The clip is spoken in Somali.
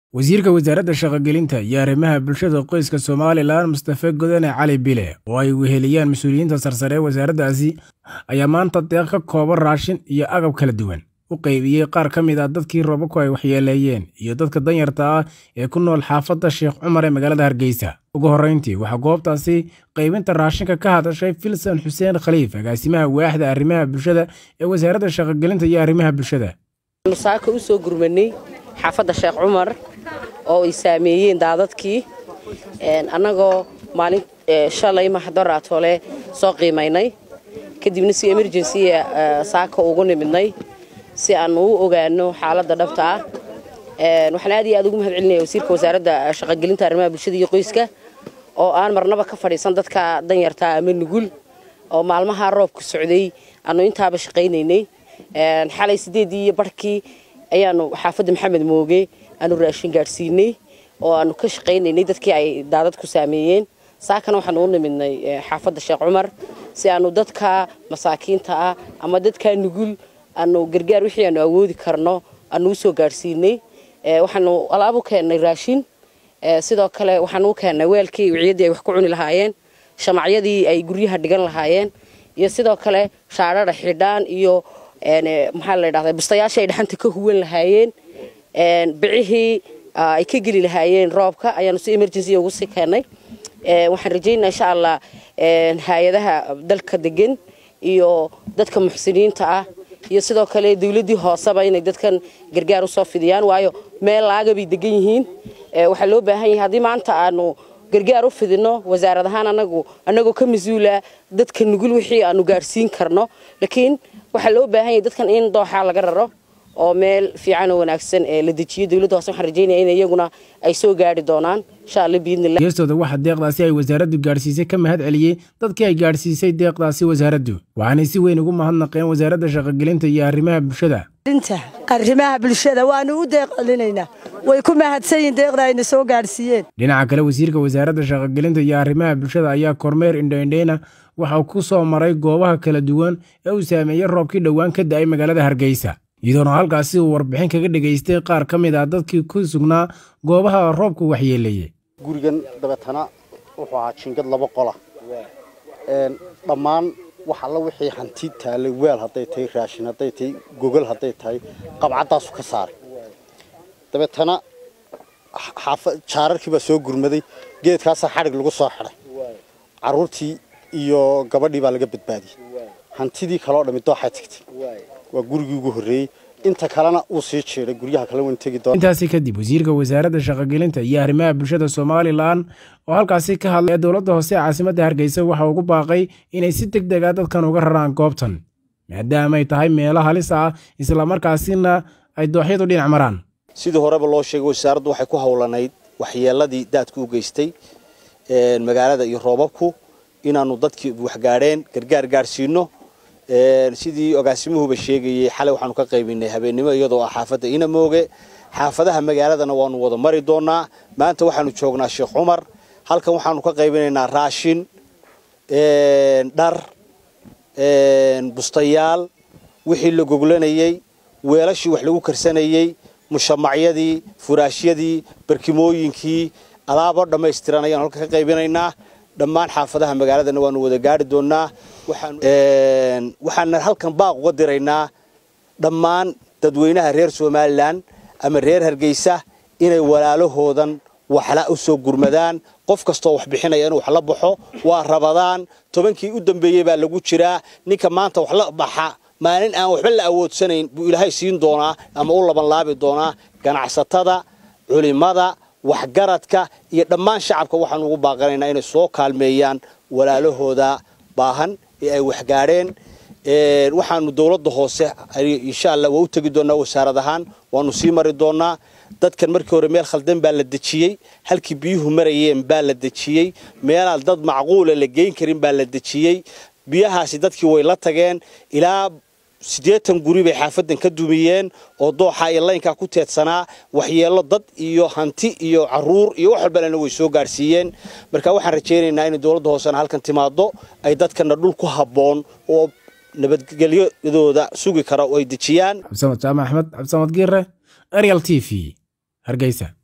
wasiirka wasaaradda shaqogelinta iyo arrimaha bulshada qoyska somalilan mustafe godane cali bile oo ay weheliyaan mas-uuliyiinta sarsare ee wasaaraddaasi ayaa maanta deeq ka kooban raashin iyo agab kala duwan u qaybiyey qaar ka mid ah dadkii roobabku ay waxyeeleeyeen iyo dadka danyarta ah ee ku nool xaafadda sheekh cumar ee magaalada hargeysa ugu horreyntii waxaa goobtaasi qaybinta raashinka ka hadashay filsan xuseen khaliif agaasimaha waaxda arrimaha bulshada ee wasaaradda shaqogelinta iyo arrimaha bulshada saaka u soo gurmanay xaafadda sheekh cumar oo ay saameeyeen daadadkii annagoo maalin shalay maxdoraatole soo qiimaynay kadibna si emergency saaka ugu nimidnay si aanu u ogaano xaaladda dhabta ah waxaan aad iyo aad ugu mahad celinaya wasiirka wasaaradda shaqogelinta arrimaha bulshada iyo qoyska oo aan marnaba ka fadhiisan dadka danyarta ama nugul oo maalmaha roobka socday aanu intaaba shaqaynaynay xalay sideedii iyo barhkii ayaanu xaafadda maxamed mooge aanu raashin gaadhsiinay oo aanu ka shaqaynaynay dadkii ay daadad ku saameeyeen saakana waxaanu u nimidnay xaafadda sheekh cumar si aanu dadka masaakiinta ah ama dadka nugul aanu gargaar wixii aanu awoodi karno aanu usoo gaadhsiinay waxaanu alaab u keennay raashin sidoo kale waxaanu u keennay weelkii wiciyaddii ay wax ku cuni lahaayeen shamacyadii ay guryaha dhigan lahaayeen iyo sidoo kale shaadhadha xidhaan iyo maxaa la dhahdaa bustayaashii ay dhaxanta ka huwan lahaayeen bicihii ay ka geli lahaayeen roobka ayaanu si emergency ugu sii keennay waxaan rajaynaa insha allah hay-adaha dalka degan iyo dadka muxsiniinta ah iyo sidoo kale dawladdii hooseba inay dadkan gargaar usoo fidiyaan waayo meel laaga bay degan yihiin waxaa loo baahan yahay haddii maanta aanu gargaar u fidino wasaarad ahaan anagu annagoo ka mas-uula dadka nugul wixii aanu gaadhsiin karno laakiin waxaa loo baahan yahay dadkan in dooxaa laga raro oo meel fiican oo wanaagsan ee la dejiyo dawladda hoose waxaan rajaynaya in iyaguna ay soo gaari doonaan insha alla biidnillah geestooda waxaa deeqdaasi ay wasaaraddu gaadhsiisay ka mahad celiyey dadkii ay gaadhsiisay deeqdaasi wasaaraddu waxaanay si weyn ugu mahadnaqeen wasaaradda shaqogelinta iyo arrimaha bulshada arrimaha bulshada waanu u deeqcelinaynaa way ku mahadsan yihin deeqda ayna soo gaadhsiiyeen dhinaca kale wasiirka wasaaradda shaqogelinta iyo arrimaha bulshada ayaa kormeer indhoindheyna waxaa ku soo maray goobaha kala duwan ee uu saameeyey roobkii dhowaan ka da'ay magaalada hargeysa iyadoona halkaasi uu warbixin kaga dhegaystay qaar ka mid ah dadkii ku sugnaa goobaha roobku waxyeeleeyey gurigan dabeetana wuxuu ahaa jingad laba qola dhammaan wax alla wixii hanti taalay weel hadday tahay raashin hadday tahay gogol hadday tahay qabcaddaasu ka saaray dabeetana jaararkii baa soo gurmaday geedkaasaa xadhig lagu soo xidhay carruurtii iyo gabadhii baa laga badbaadiyey hantidii kaleo dhammi dooxay tagtay waa gurigii ugu horreeyey inta kalena uu sii jeeday guryaha kale wan tegi doona intaasi kadib wasiirka wasaaradda shaqogelinta iyo arrimaha bulshada somalilan oo halkaasi ka hadlay ee dowladda hoose ee caasimadda hargeysa waxa ugu baaqay inay si deg deg a dadkan uga raraan goobtan maadaamaay tahay meelo halis ah islamarkaasina ay dooxyadu dhinac maraan sidii horeba loo sheegay wasaaraddu waxay ku howlanayd waxyeeladii daadku u geystay magaalada iyo roobabku inaannu dadkii waxgaadheen gargaar gaadhsiino sidii agaasimuhuba sheegayey xalay waxaanu ka qaybinay habeennimo iyadoo ah xaafadda inamooge xaafadaha magaaladana waanu wada mari doonaa maanta waxaanu joognaa sheekh cumar halkan waxaanu ka qaybinaynaa raashin dhar bustayaal wixii la goglanayey weelashii wax lagu karsanayey mushamacyadii furaashyadii barkimooyinkii alaabo dhammaystiran ayaanu halkan ka qaybinaynaa dhammaan xaafadaha magaaladana waanu wada gaari doonaa waxaana halkan baaq uga diraynaa dhammaan dadweynaha reer somalilan ama reer hargeysa inay walaalahoodan waxla u soo gurmadaan qof kastoo wax bixinaya inuu wax la baxo waa rabadaan tobankii u dambeeyey baa lagu jiraa ninka maanta wax la baxa maalin aan waxba la awoodsanayn buu ilaahay siin doonaa ama u labanlaabi doonaa ganacsatada culimada waxgaradka iyo dhammaan shacabka waxaanu ugu baaqanaynaa inay soo kaalmeeyaan walaalahooda baahan ee ay waxgaadheen waxaanu dowladda hoose insha allah waa u tegi doonaa wasaarad ahaan waanu sii mari doonaa dadkan markii hore meel khaldan baa la dejiyey halkii biyuhu marayeen baa la dejiyey meelaan dad macquula la geyn karin baa la dejiyey biyahaasi dadkii way la tageen ilaa siddeetan guri bay xaafadan ka dumiyeen oo dooxa iyo laynkaa ku teedsanaa waxyeello dad iyo hanti iyo caruur iyo wax walbalena way soo gaadhsiiyeen marka waxaan rajaynaynaa inay dowladda hoosena halkan timaado ay dadkana dhul ku habboon oo nabadgelyadooda sugi kara oo ay dejiyaan cabdisamad jaamac axmed cabdisamad giire arial t v hargeysa